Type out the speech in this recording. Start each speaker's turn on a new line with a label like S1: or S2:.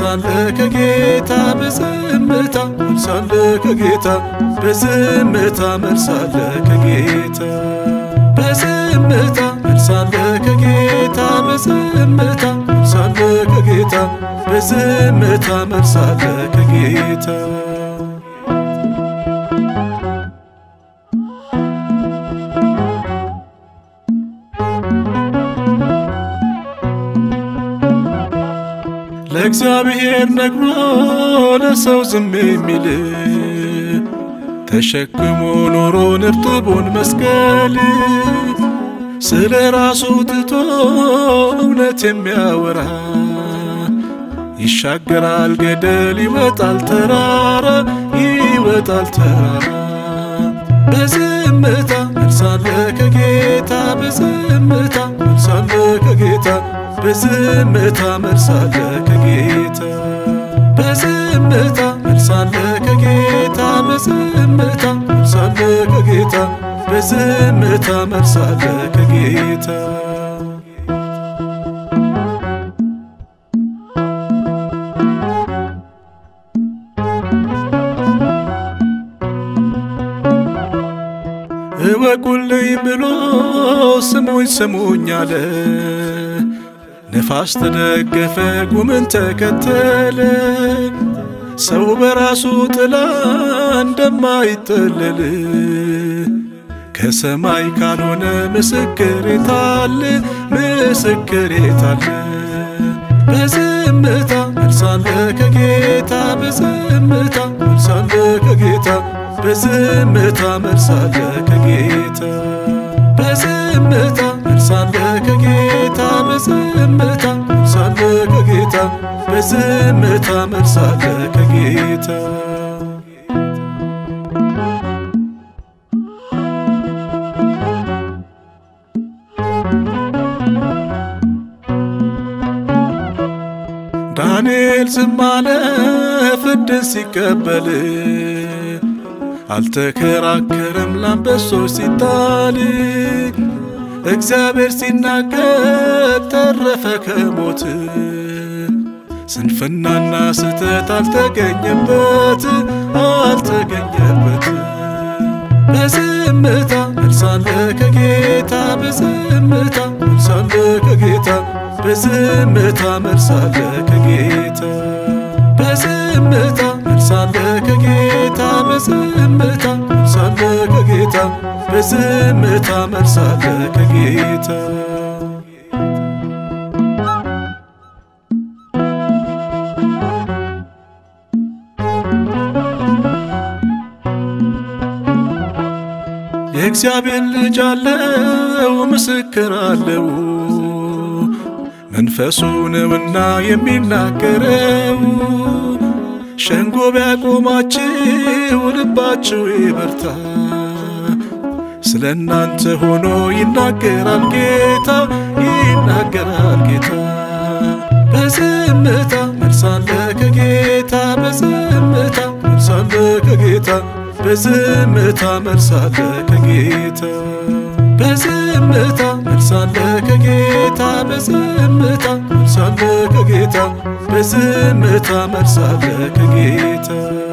S1: መልሳለ ከጌታ በዝምታ መልሳለ ከጌታ በዝምታ መልሳለ ከጌታ በዝምታ መልሳለ ከጌታ በዝምታ መልሳለ ከጌታ በዝምታ መልሳለ ከጌታ ለእግዚአብሔር ነግሮ ለሰው ዝም የሚል ተሸክሞ ኖሮን እርጥቡን መስቀል ስለ ራሱ ትቶ እውነት የሚያወራ ይሻገራል ገደል ይወጣል ተራራ ይወጣል ተራራ በዝምታ መልሳለ ከጌታ በዝምታ መልሳለ ከጌታ በዝምታ መልሳለ ከጌታ በዝምታ መልሳለ ከጌታ በዝምታ መልሳለ ከጌታ በዝምታ መልሳለ ከጌታ እወቁልኝ ብሎ ስሙኝ ስሙኝ አለ። ነፋስ ተደገፈ ጉምን ተከተለ። ሰው በራሱ ጥላ እንደማይጠለል ከሰማይ ካልሆነ ምስክር የታለ? ምስክር የታለ? በዝምታ መልሳለ ከጌታ በዝምታ መልሳለ ከጌታ በዝምታ መልሳለ ከጌታ በዝምታ መልሳለ ከጌታ በዝምታ መልሳለ ከጌታ በዝምታ መልሳለ ከጌታ ዳንኤል ዝም አለ ፍርድን ሲቀበል አልተከራከረም ላንበሶች ሲጣል እግዚአብሔር ሲናገር ተረፈ ከሞት ስንፍናና ስተት አልተገኘበት አልተገኘበት በዝምታ መልሳለ ከጌታ በዝምታ መልሳለ ከጌታ በዝምታ መልሳለ ከጌታ በዝምታ መልሳለ ከጌታ በዝምታ መልሳለ ከጌታ በዝምታ መልሳለ ከጌታ የእግዚአብሔር ልጅ አለው ምስክር አለው መንፈሱ ነውና የሚናገረው ሸንጎ ቢያቆማችሁ ልባችሁ ይበርታ ስለ እናንተ ሆኖ ይናገራል ጌታ ይናገራል ጌታ በዝምታ መልሳለ ከጌታ በዝምታ መልሳለ ከጌታ በዝምታ መልሳለ ከጌታ በዝምታ መልሳለ ከጌታ በዝምታ መልሳለ ከጌታ በዝምታ መልሳለ ከጌታ